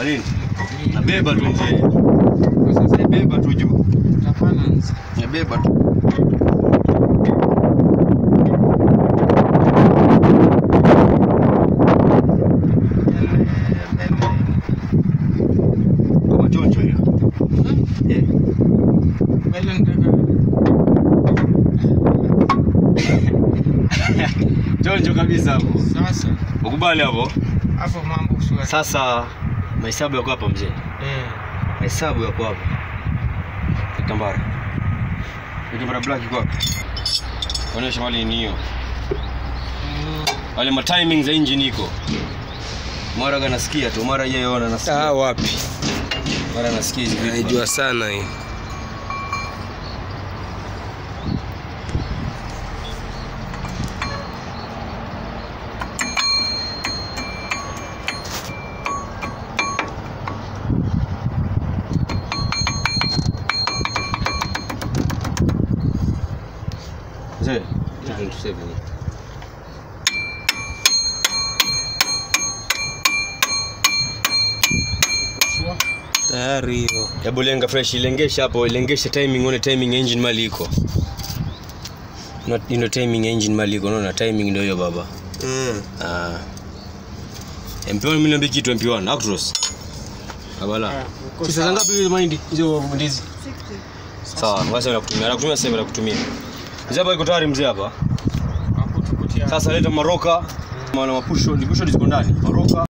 Alini? Nabeba tu mzee. Nabeba tu juu. Nabeba tu. Kama choncho hiyo. Eh. Choncho kabisa hapo. Sasa Ukubali hapo. hapo mambo shwari. Sasa mahesabu yako hapa mzee. Eh, Mahesabu yako hapa. Kitambara. Kitambara black iko hapa. Onyesha wale ni hiyo. mm, Wale ma timing za engine iko. Mara ganasikia tu, mara yeye ona Ah, nasikia. wapi? Mara nasikia hizi vitu. Naijua sana hii. Mzee, 227. Tayari hiyo. Hebu lenga fresh, ilengesha hapo, ilengesha timing, one timing engine mali iko. Not you know timing engine mali iko, unaona timing ndio hiyo baba. Mm. Ah. MP1 mimi niambie kitu MP1 Actros. Abala. uko Pesa sawa. ngapi hizo mahindi? Hizo ndizi. Sawa, ngoja sasa nakutumia. Nakutumia sasa nakutumia. Mzee hapa iko tayari mzee hapa. Hakutukutia. Sasa leta maroka. Maana mapusho, ni pusho ziko ndani. Maroka